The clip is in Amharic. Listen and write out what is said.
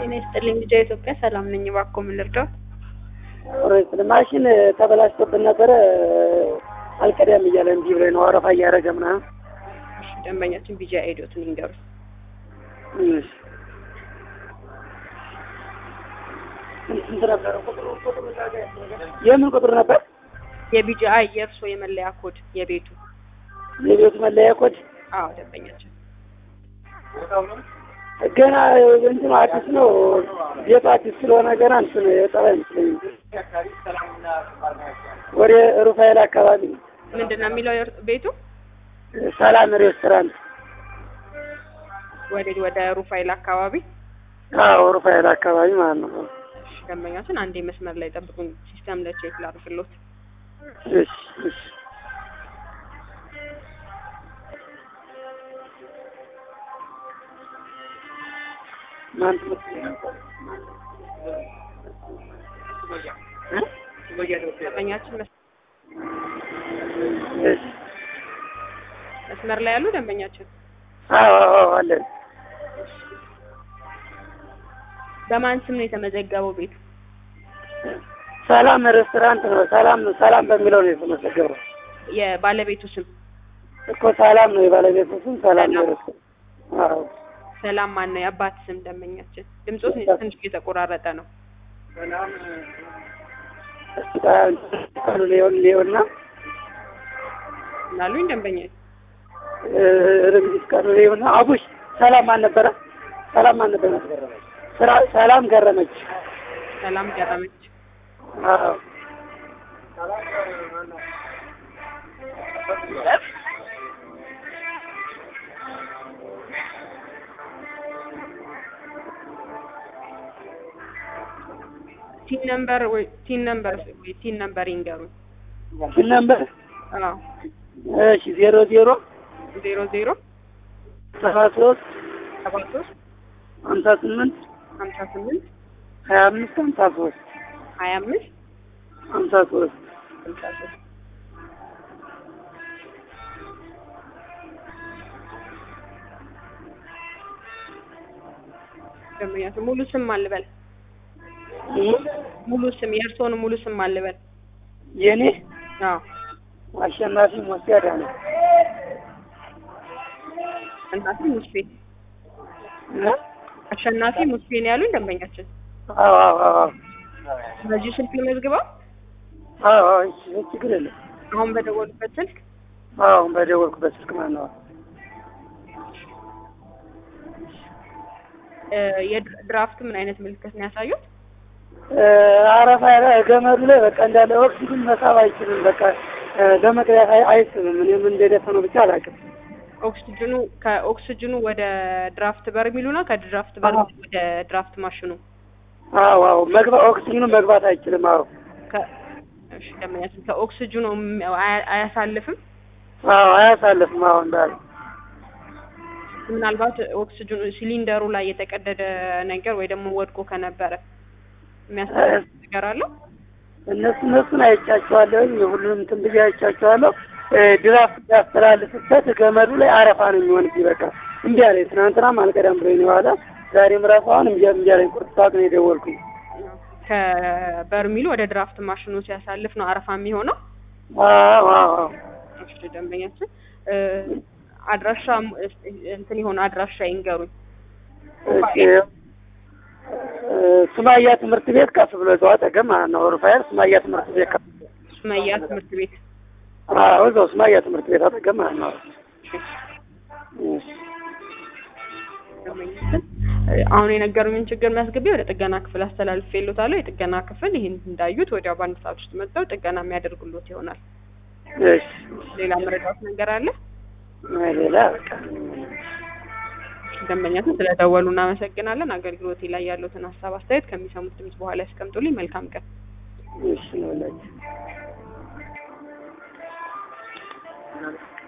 ጤና ይስጥልኝ ልጃ ኢትዮጵያ ሰላም ነኝ። እባክዎ ምን ልርዳዎት? ኦሬንት ማሽን ተበላሽቶብን ነበረ አልቀዳም እያለ እምቢ ብሎኝ ነው አረፋ እያደረገ ምናምን። እሺ ደንበኛችን ቢጃ አይዲዎትን ይንገሩ። እሺ ስንት ነበረ ቁጥሩ? ቁጥሩ የምን ቁጥር ነበር? የቢጃ የእርሶ የመለያ ኮድ የቤቱ የቤቱ መለያ ኮድ አዎ ደንበኛችን ገና እንትኑ አዲስ ነው። ቤቱ አዲስ ስለሆነ ገና እንትን የጠባ አይመስለኝም። ወደ ሩፋኤል አካባቢ ነው። ምንድን ነው የሚለው የእርስ- ቤቱ ሰላም ሬስቶራንት። ወደ ወደ ሩፋኤል አካባቢ አዎ ሩፋኤል አካባቢ ማለት ነው። እሺ ደንበኛችን አንዴ መስመር ላይ ጠብቁኝ ሲስተም ለቼክ ላድርግሎት እሺ እሺ ማን ትምህርት ደንበኛችን መስ- እሺ መስመር ላይ ያሉ ደንበኛችን አዎ አዎ አለን። በማን ስም ነው የተመዘገበው ቤቱ ሰላም ሬስቶራንት ነው። ሰላም ሰላም በሚለው ነው የተመዘገበው የባለቤቱ ስም እኮ ሰላም ነው የባለቤቱ ስም ሰላም ነው። ሰላም። ሬስቶራንት አዎ ሰላም ማን ነው የአባት ስም ደንበኛችን ድምፆት ትንሽ እየተቆራረጠ ነው እሱ ጋር ቃሉ ሊሆን ሊሆንና ላሉኝ ደንበኛ ርግቢት ቃሉ ሊሆንና አቡሽ ሰላም ማን ነበረ? ሰላም ማን ነበረ? ስራ ሰላም ገረመች። ሰላም ገረመች አዎ ቲን ነምበር ወይ ቲን ነምበር ወይ ቲን ነምበር ይንገሩኝ ስል ነበር። አዎ እሺ ዜሮ ዜሮ ዜሮ ዜሮ ሰባ ሶስት ሰባ ሶስት ሀምሳ ስምንት ሀምሳ ስምንት ሀያ አምስት ሀምሳ ሶስት ሀያ አምስት ሀምሳ ሶስት ሀምሳ ሶስት ደንበኛችን ሙሉ ስም አልበል ሙሉ ስም የእርስዎን ሙሉ ስም አልበል የኔ አዎ አሸናፊ ሞስያዳ ነው። አሸናፊ ሙስፌ አሸናፊ ሙስፌ ነው ያሉኝ ደንበኛችን አዎ አዎ አዎ በዚህ ስልክ ልመዝግበው አዎ አዎ እሺ ችግር የለም። አሁን በደወሉበት ስልክ አዎ በደወልኩበት ስልክ ማለት ነው። እ የድራፍት ምን አይነት ምልክት ነው ያሳዩት? እ አረፋ ላይ ገመዱ ላይ በቃ እንዳለ ኦክሲጅን መሳብ አይችልም። በቃ እ ለመቅዳት አይ- አይስብም። እኔ ምን እንደደፈነው ብቻ አላውቅም። ኦክሲጅኑ ከኦክሲጅኑ ወደ ድራፍት በርሚሉ ነው ከድራፍት በርሚሉ ወደ ድራፍት ማሽኑ አዎ አዎ መግባ ኦክሲጅኑ መግባት አይችልም። አዎ ከ እሺ ደንበኛችን ከኦክሲጅኑ ም- አያ- አያሳልፍም። አዎ አያሳልፍም። አዎ እንዳለ ምናልባት ኦክሲጅኑ ሲሊንደሩ ላይ የተቀደደ ነገር ወይ ደግሞ ወድቆ ከነበረ የሚያሳልፍ ነገር አለው። እነሱ እነሱን አይቻቸዋለሁ። ሁሉንም እንትን ብዬ አይቻቸዋለሁ። እ ድራፍት ያስተላልፍበት ገመዱ ላይ አረፋ ነው የሚሆንብኝ። በቃ እምቢ አለኝ። ትናንትናም አልቀዳም ብሎኝ ነው የዋለ። ዛሬም እራሱ አሁን እምቢ እምቢ አለኝ። ቁርጥ ሰዓት ነው የደወልኩኝ። ከበርሚሉ ወደ ድራፍት ማሽኑ ሲያሳልፍ ነው አረፋ የሚሆነው። አዎ አዎ አዎ እሺ ደንበኛችን እ አድራሻ እንትን የሆነ አድራሻ ይንገሩኝ። እሺ እ ሱማያ ትምህርት ቤት ከፍ ብሎ እዛው አጠገብ ማለት ነው። ሩፋኤል ሱማያ ትምህርት ቤት ከፍ ሱመያ ትምህርት ቤት አዎ እዛው ሱማያ ትምህርት ቤት አጠገብ ማለት ነው። እሺ ደንበኛችን እ አሁን የነገሩኝን ችግር መዝግቤ ወደ ጥገና ክፍል አስተላልፌልዎታለሁ። የጥገና ክፍል ይህን እንዳዩት ወዲያው በአንድ ሰዓት ውስጥ መጥተው ጥገና የሚያደርጉሎት ይሆናል። እሺ ሌላ መረዳት ነገር አለ? ሌላ በቃ ደንበኛችን ስለደወሉ እናመሰግናለን። አገልግሎቴ ላይ ያሉትን ሀሳብ አስተያየት ከሚሰሙት ድምጽ በኋላ ያስቀምጡልኝ። መልካም ቀን። እሺ ነው